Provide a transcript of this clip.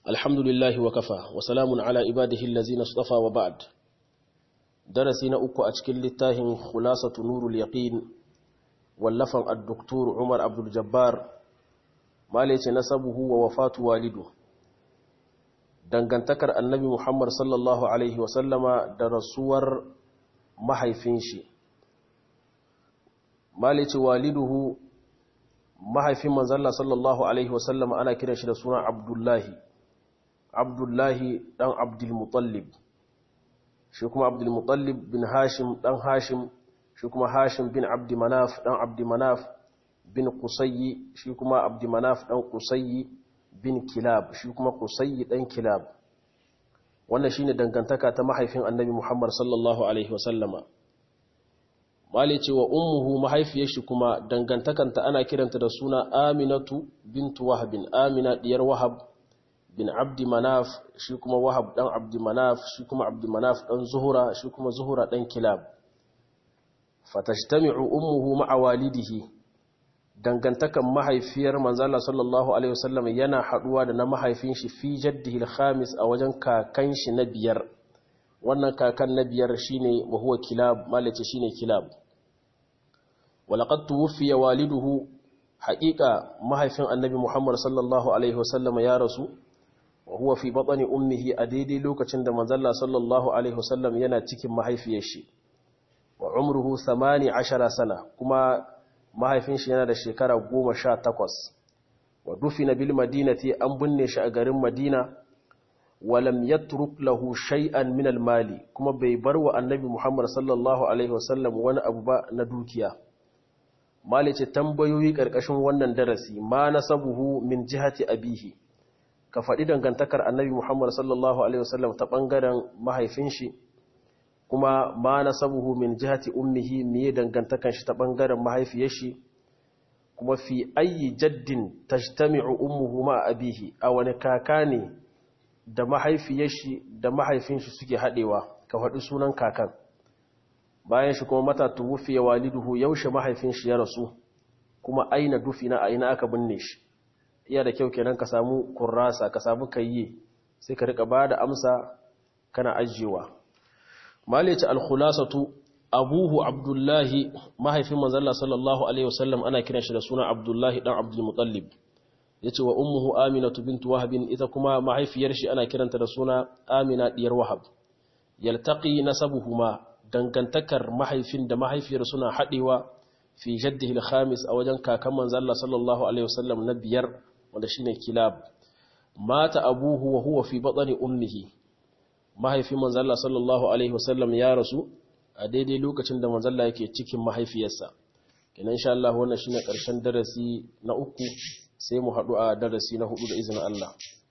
الحمد لله وكفى وسلام على عباده الذين اصطفى وبعد درسنا أكو أشكل للتاهم خلاصة نور اليقين واللفن الدكتور عمر عبد الجبار ما ليس نسبه ووفاة والده dangantakar annabi Muhammad sallallahu Alaihi wasallama da rasuwar mahaifin shi malici waliduhu mahaifin manzalla sallallahu Alaihi wasallama ana kiran shi da suna abdullahi abdullahi dan abdulmutallib shi kuma abdulmutallib bin hashim dan hashim shi kuma hashim bin abdimanaf dan abdimanaf bin kusayi shi kuma abdimanaf dan kusayi bin kilab shi kuma kusayi dan kilab wannan shine dangantaka ta mahaifin annabi Muhammad sallallahu alaihi wasallama mali ce wa ummuhu mahaifiyar shi kuma dangantakanta ana kiranta da suna Aminatu bintu Wahab Amina diyar Wahab bin Abdi Manaf shi kuma Wahab dan Abdi Manaf shi kuma Abdi Manaf dan Zuhura shi kuma Zuhura dan Kilab fatajtami'u ummuhu ma'a walidihi dangantakan mahaifiyar manzala sallallahu alaihi wasallam yana haduwa da na mahaifin shi fi jaddihi al-khamis a wajen kakan shi na biyar wannan kakan na biyar shine wa huwa kilab malace shine kilab walaqad tuwfiya waliduhu haqiqa mahaifin annabi muhammad sallallahu alaihi wasallam ya rasu wa huwa fi batni ummihi a daidai lokacin da manzala sallallahu alaihi wasallam yana cikin mahaifiyar shi wa umruhu 18 sana kuma mahaifin shi yana da shekara goma sha takwas wa dufina bil madinati an binne shi a garin madina walam yatruk lahu shay'an min al mali kuma bai bar wa annabi muhammad sallallahu alaihi wasallam wani abu ba na dukiya mali ce tambayoyi karkashin wannan darasi ma nasabuhu min jihati abihi ka faɗi dangantakar annabi muhammad sallallahu alaihi wasallam ta ɓangaren mahaifin shi kuma ma nasabuhu min jihati ummihi miye dangantakan shi ta bangaren mahaifiyar shi kuma fi ayi jaddin tajtami'u ummuhu ma abihi a wani kaka ne da mahaifiyar shi da mahaifin shi suke hadewa ka faɗi sunan kakan bayan shi kuma mata tuwfiya waliduhu yaushe mahaifin shi ya rasu kuma aina dufina a ina aka binne shi iya da kyau kenan ka samu kurrasa ka samu kayye sai ka rika bada amsa kana ajiyewa malice al-khulasatu abuhu abdullahi mahaifin manzalla sallallahu alaihi wasallam ana kiran shi da suna abdullahi dan abdul muttalib yace wa ummuhu aminatu bint wahab ita kuma mahaifiyar shi ana kiranta da suna amina diyar wahab yaltaqi nasabuhuma dangantakar mahaifin da mahaifiyar suna hadewa fi jaddihi al-khamis a wajen kakan manzalla sallallahu alaihi wasallam na biyar wanda shine kilab mata abuhu wa huwa fi batni ummihi mahaifin manzalla sallallahu alaihi wasallam ya rasu a daidai lokacin da manzalla yake cikin mahaifiyarsa kenan insha Allah wannan shine karshen darasi na uku sai mu haɗu a darasi na hudu da izinin Allah